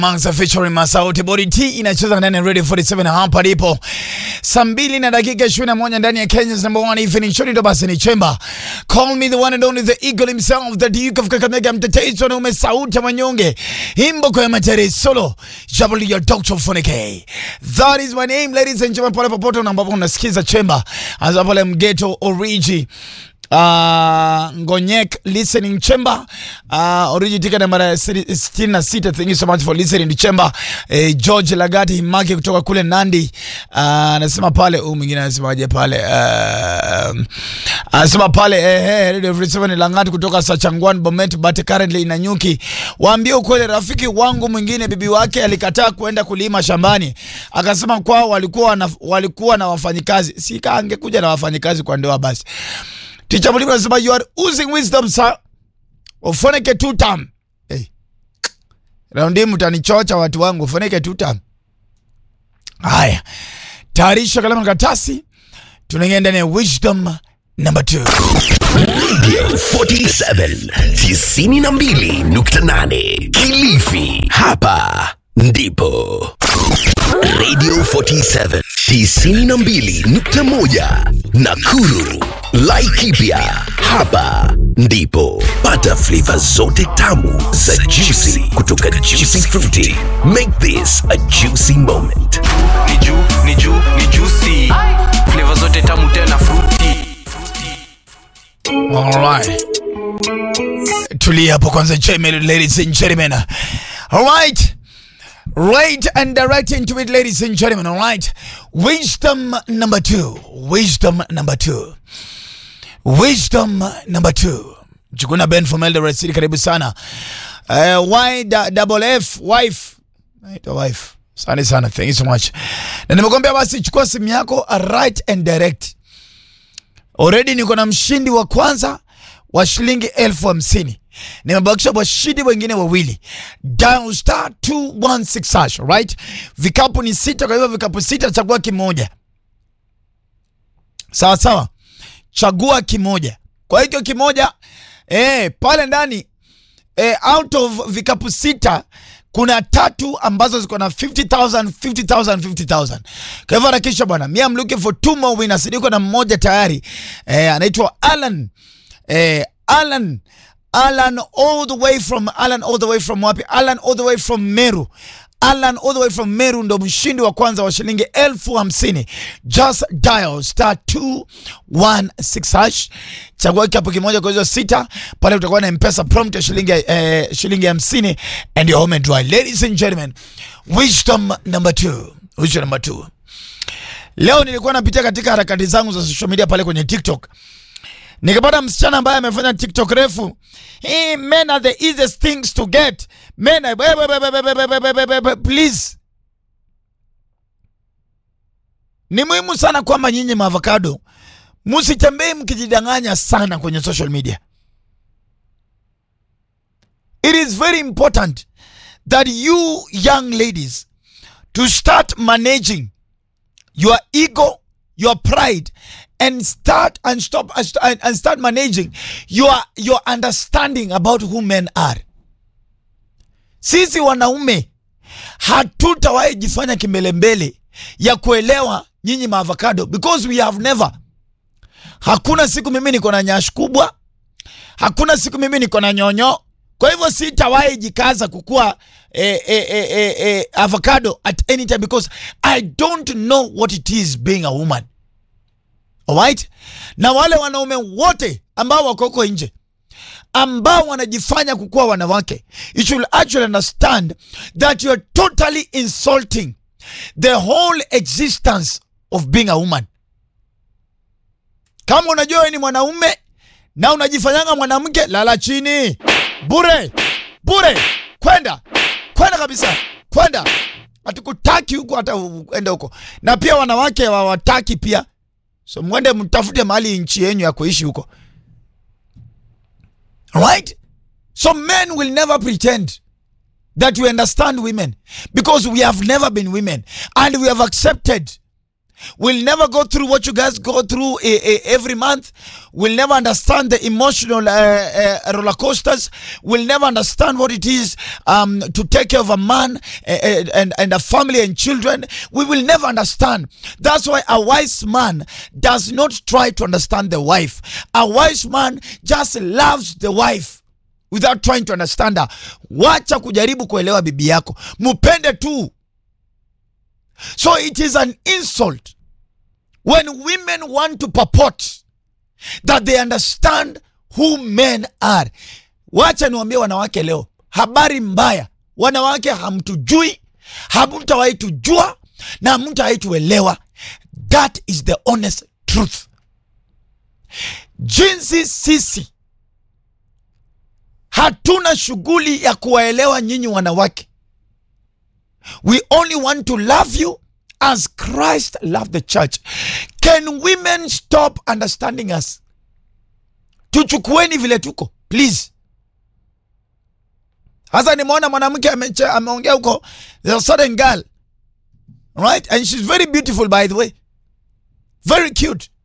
Mansa featuring Masauti Body T inacheza ndani ya Radio 47 hapa lipo saa mbili na dakika 21 ndani ya Kenya's number one evening show. Ndo basi ni Chemba. Call me the one and only the eagle himself the Duke of Kakamega, mtetezi wa ume sauti ya manyonge, himbo kwa matere solo jabali ya Dr. Funike. That is my name ladies and gentlemen, pale popote ambapo unasikiza Chemba hasa pale Mgeto Origi Uh, Ngonyek listening chamber uh, origi ticket namba sitini na sita. Thank you so much for listening to chamber. Eh, George Lagati Himaki kutoka kule Nandi anasema uh, pale huyu mwingine anasemaje pale uh, anasema pale eh, eh, Radio Free Seven Langati kutoka Sachangwan Bomet but currently inanyuki. Waambie ukweli, rafiki wangu mwingine bibi wake alikataa kuenda kulima shambani, akasema kwao walikuwa na, walikuwa na wafanyikazi. Si angekuja na wafanyikazi kwa ndoa basi Ticha Mwalimu anasema you are oozing wisdom sir. Ufoneke two term. Hey. Raundi mtanichocha watu wangu, ufoneke two term. Haya. Tayarisha kalamu na karatasi. Tunaingia ndani ya wisdom number 2. Radio 47 92.8 Kilifi. Hapa ndipo Radio 47 92.1 Nakuru. Laikipia. Hapa ndipo pata flavor zote tamu za juicy kutoka Juicy Fruity. Make this a juicy moment. ni juu ni juu ni juicy flavor zote tamu tena fruity Alright. Tulia hapo kwanza cheme, ladies and gentlemen. Alright. Right and direct into it, ladies and gentlemen. Alright. Wisdom number two. Wisdom number two. Wisdom number two. Chukuna Ben from Eldoret City, karibu sana. Uh, y da, double F wife. Naitwa wife. Asante sana. Thank you so much. Na nimekwambia basi chukua simu yako right and direct. Already niko na mshindi wa kwanza wa shilingi elfu hamsini. Nimebakisha washindi wengine wawili. Dial star 216 hash, right? Vikapu ni sita, kwa hivyo vikapu sita, chagua kimoja. Sawa sawa, chagua kimoja. Kwa hiyo kimoja eh, pale ndani eh, out of vikapu sita kuna tatu ambazo ziko na 50000 50000 50000 kwa hivyo harakisha bwana mi am looking for two more winners niko na mmoja tayari eh, anaitwa Alan eh, Alan Alan all the way from Alan all the way from wapi Alan all the way from Meru Alan all the way from Meru ndo mshindi wa kwanza wa shilingi elfu hamsini. Just dial star 216 hash, chagua kikapu kimoja kwa hizo sita, pale utakuwa na mpesa prompt ya shilingi eh, shilingi hamsini and your home and dry. Ladies and gentlemen, wisdom number two. Wisdom number two. Leo nilikuwa napitia katika harakati zangu za social media pale kwenye TikTok nikapata msichana ambaye amefanya TikTok refu. Hey, men are the easiest things to get. Men are, be- be- be- be- be- be- be- be- be- be- please. Ni muhimu sana kwamba nyinyi maavocado msitembee mkijidanganya sana kwenye social media. It is very important that you young ladies to start managing your ego, your pride, and start and stop and st- and start managing your your understanding about who men are. Sisi wanaume hatutawahi jifanya kimbelembele ya kuelewa nyinyi maavocado because we have never. Hakuna siku mimi niko na nyash kubwa, hakuna siku mimi niko na nyonyo. Kwa hivyo sitawahi jikaza kukua eh, eh, eh, eh, eh, avocado at any time because I don't know what it is being a woman. Alright? Na wale wanaume wote ambao wako huko nje ambao wanajifanya kukuwa wanawake, you should actually understand that you're totally insulting the whole existence of being a woman. Kama unajua wewe ni mwanaume na unajifanyanga mwanamke, lala chini bure bure, kwenda kwenda kabisa, kwenda. Hatukutaki huko, hata uende huko. Na pia wanawake hawataki pia, so mwende mtafute mahali nchi yenyu ya kuishi huko, right? So men will never pretend that we understand women because we have never been women and we have accepted will never go through what you guys go through eh, eh, every month, will never understand the emotional uh, uh, roller coasters, will never understand what it is um, to take care of a man uh, uh, and, and a family and children. We will never understand. That's why a wise man does not try to understand the wife. A wise man just loves the wife without trying to understand her. Wacha kujaribu kuelewa bibi yako, mupende tu. So it is an insult when women want to purport that they understand who men are. Wacha niwaambie wanawake leo, habari mbaya. Wanawake hamtujui, hamtawahi tujua na hamtawahi tuelewa. That is the honest truth. Jinsi sisi hatuna shughuli ya kuwaelewa nyinyi wanawake. We only want to love you as Christ loved the church. Can women stop understanding us? Tuchukueni vile tuko please. Hasa nimeona mwanamke ameche- ameongea huko, there's a certain girl right, and she's very beautiful by the way, very cute.